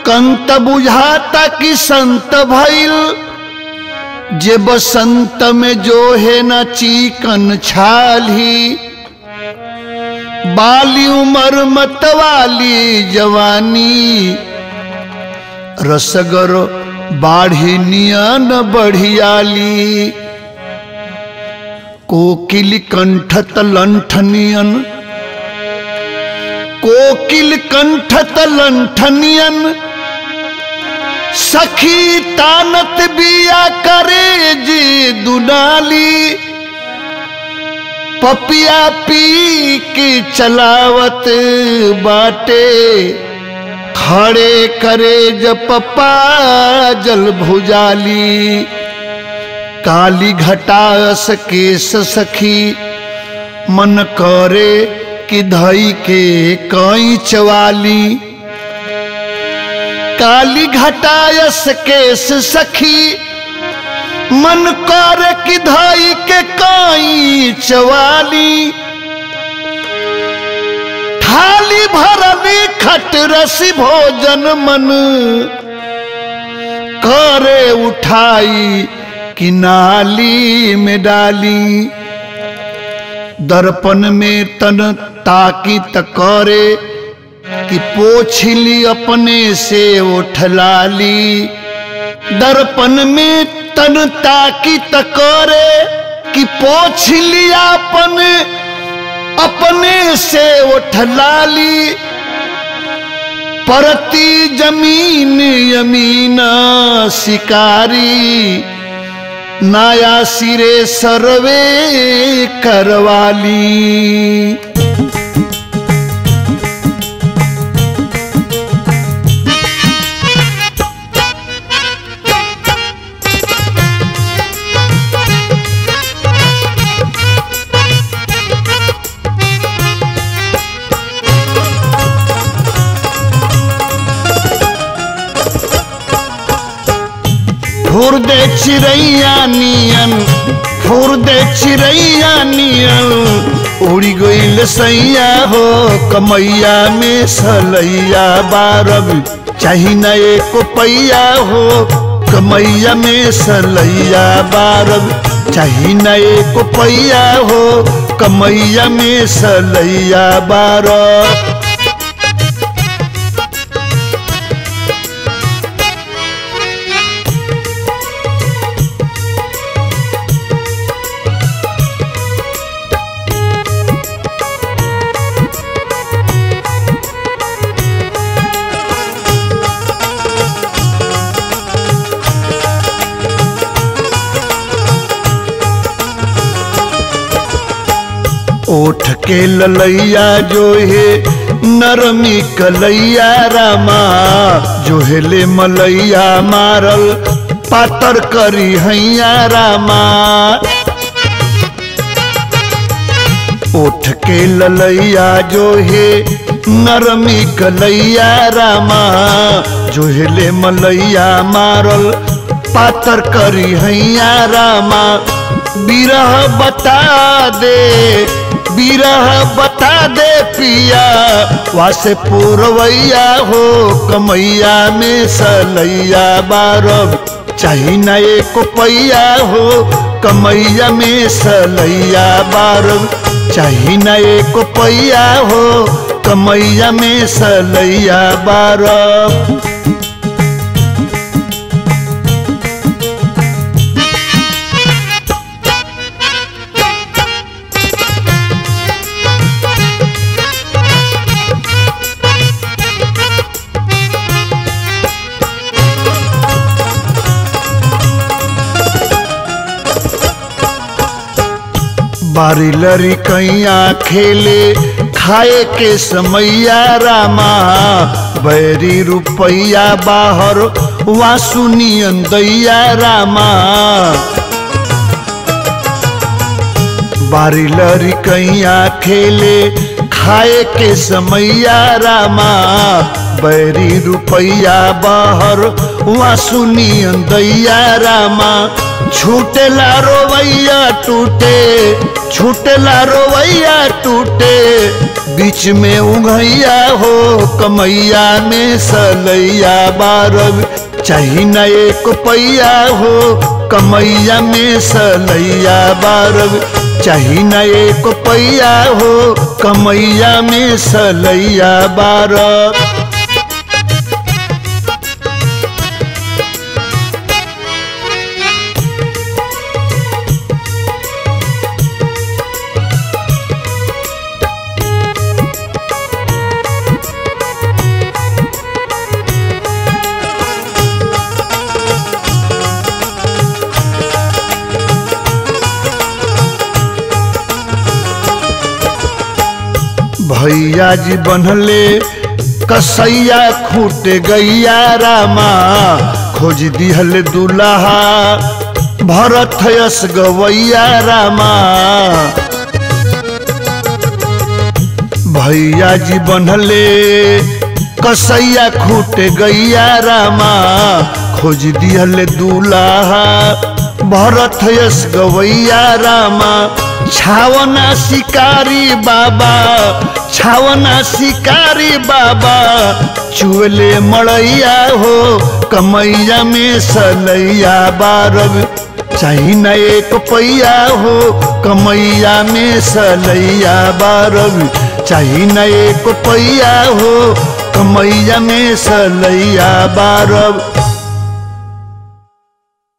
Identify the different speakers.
Speaker 1: कंत बुझाता कि संत भइल जे बसंत में जो है न चीकन छाली बाली उमर मतवाली जवानी रसगर बाढ़ी नियन बढ़ियाली कोकिल कंठत लंठनियन कोकिल कंठत लंठनियन सखी तानत बिया करे जी दुनाली पपिया पी के चलावत बाटे खड़े करे जब पप्पा जल भुजाली काली घटास केस सखी मन करे कि धई के कई चवाली काली घटायस केस सखी मन कर कि धाई के काई चवाली थाली भरली खट रसी भोजन मन करे उठाई कि नाली में डाली दर्पण में तन ताकी तकरे कि पोछली अपने से उठलाली दर्पण में तन ताकी तकरे कि पोछ लिया अपन अपने से उठलाली परती जमीन यमीना शिकारी नाया सिरे सर्वे करवाली फुर दे चिड़ैया नियन फुर दे चिड़ैया नियन उड़ी गईल सैया हो कमैया में सलैया बारब चाही न एक पैया हो कमैया में सलैया बारब चाही न एक पैया हो कमैया में सलैया बारब ओठ के ललैया जो है नरमी कलैया रामा जो हेले मलैया मारल पातर करी हैया रामा ओठ के ललैया जो है नरमी कलैया रामा जो हेले मलैया मारल पातर करी हैया रामा बिरह बता दे बिरह बता दे पिया वासे पूरवैया हो कमैया में सलैया बारब चाही न एक पैया हो कमैया में सलैया बारब चाही न एक पैया हो कमैया में सलैया बारब बारी लरी कैया खेले खाए के समैया रामा बैरी रुपैया बाहर वासुनियन दैया रामा बारी लरी कैया खेले खाए के समैया रामा बैरी रुपैया बाहर वहाँ सुनियन दैया रामा छूटेला रोवैया टूटे छूटेला रोवैया टूटे बीच में उघैया हो कमैया में सलैया बारब चाही न एक पैया हो कमैया में सलैया बारब चाही न एक पैया हो कमैया में सलैया बारब भैया जी बनले कसैया खूट गैया रामा खोज दिहल दुल्हा भरत यस गवैया रामा भैया जी बनले कसैया खूट गैया रामा खोज दिहल दुल्हा भरत यस गवैया रामा छावना शिकारी बाबा छावना शिकारी बाबा चुले मड़ैया हो कमैया में सलैया बारब चाही न एक पैया हो कमैया में सलैया बारब चाही न एक पैया हो कमैया में सलैया बारब